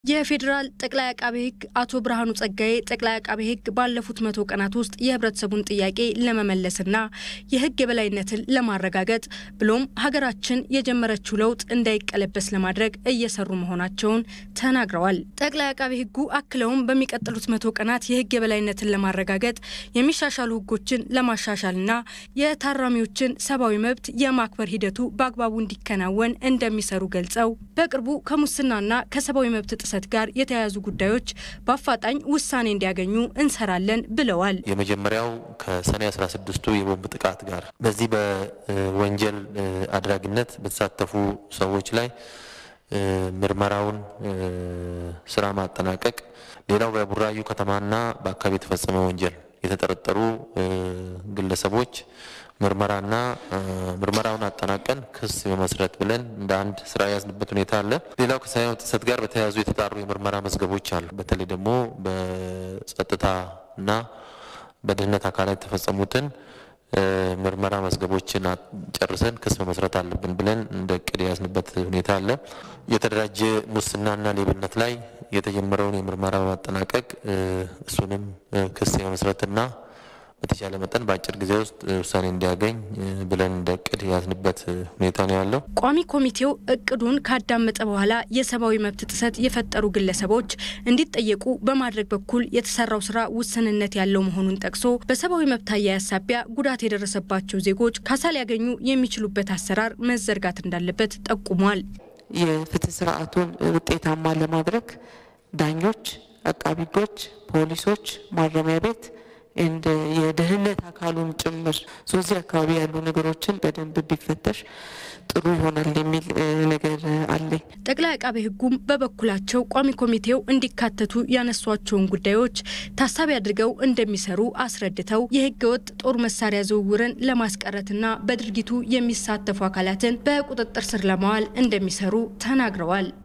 የፌዴራል ጠቅላይ አቃቤ ሕግ አቶ ብርሃኑ ጸጋዬ ጠቅላይ አቃቤ ሕግ ባለፉት መቶ ቀናት ውስጥ የህብረተሰቡን ጥያቄ ለመመለስና የህግ የበላይነትን ለማረጋገጥ ብሎም ሀገራችን የጀመረችው ለውጥ እንዳይቀለበስ ለማድረግ እየሰሩ መሆናቸውን ተናግረዋል። ጠቅላይ አቃቤ ሕጉ አክለውም በሚቀጥሉት መቶ ቀናት የህግ የበላይነትን ለማረጋገጥ የሚሻሻሉ ህጎችን ለማሻሻልና የታራሚዎችን ሰብአዊ መብት የማክበር ሂደቱ በአግባቡ እንዲከናወን እንደሚሰሩ ገልጸው በቅርቡ ከሙስናና ከሰብአዊ መብት ጥሰት ጋር የተያያዙ ጉዳዮች በአፋጣኝ ውሳኔ እንዲያገኙ እንሰራለን ብለዋል። የመጀመሪያው ከሰኔ 16ቱ የቦምብ ጥቃት ጋር በዚህ በወንጀል አድራጊነት በተሳተፉ ሰዎች ላይ ምርመራውን ስራ ማጠናቀቅ፣ ሌላው በቡራዩ ከተማና በአካባቢ የተፈጸመ ወንጀል የተጠረጠሩ ግለሰቦች ምርመራና ምርመራውን አጠናቀን ክስ መመስረት ብለን እንደ አንድ ስራ የያዝንበት ሁኔታ አለ። ሌላው ከሰብአዊ መብት ጥሰት ጋር በተያያዙ የተጣሩ የምርመራ መዝገቦች አሉ። በተለይ ደግሞ በጸጥታና በደህንነት አካላት የተፈጸሙትን ምርመራ መዝገቦችን ጨርሰን ክስ መመስረት አለብን ብለን እንደ እቅድ የያዝንበት ሁኔታ አለ። የተደራጀ ሙስናና ሌብነት ላይ የተጀመረውን የምርመራ በማጠናቀቅ እሱንም ክስ የመመስረትና በተቻለ መጠን በአጭር ጊዜ ውስጥ ውሳኔ እንዲያገኝ ብለን እንደ እቅድ የያዝንበት ሁኔታ ነው ያለው። ቋሚ ኮሚቴው እቅዱን ካዳመጠ በኋላ የሰብአዊ መብት ጥሰት የፈጠሩ ግለሰቦች እንዲጠየቁ በማድረግ በኩል የተሰራው ስራ ውስንነት ያለው መሆኑን ጠቅሶ በሰብአዊ መብት አያያዝ ሳቢያ ጉዳት የደረሰባቸው ዜጎች ካሳ ሊያገኙ የሚችሉበት አሰራር መዘርጋት እንዳለበት ጠቁሟል። የፍትህ ስርዓቱን ውጤታማ ለማድረግ ዳኞች፣ አቃቢ ሕጎች፣ ፖሊሶች፣ ማረሚያ ቤት እንደ የደህንነት አካሉን ጭምር ሶዚህ አካባቢ ያሉ ነገሮችን በደንብ ቢፈተሽ ጥሩ ይሆናል የሚል ነገር አለኝ። ጠቅላይ አቃቤ ሕጉም በበኩላቸው ቋሚ ኮሚቴው እንዲካተቱ ያነሷቸውን ጉዳዮች ታሳቢ አድርገው እንደሚሰሩ አስረድተው የሕገ ወጥ ጦር መሳሪያ ዝውውርን ለማስቀረትና በድርጊቱ የሚሳተፉ አካላትን በቁጥጥር ስር ለማዋል እንደሚሰሩ ተናግረዋል።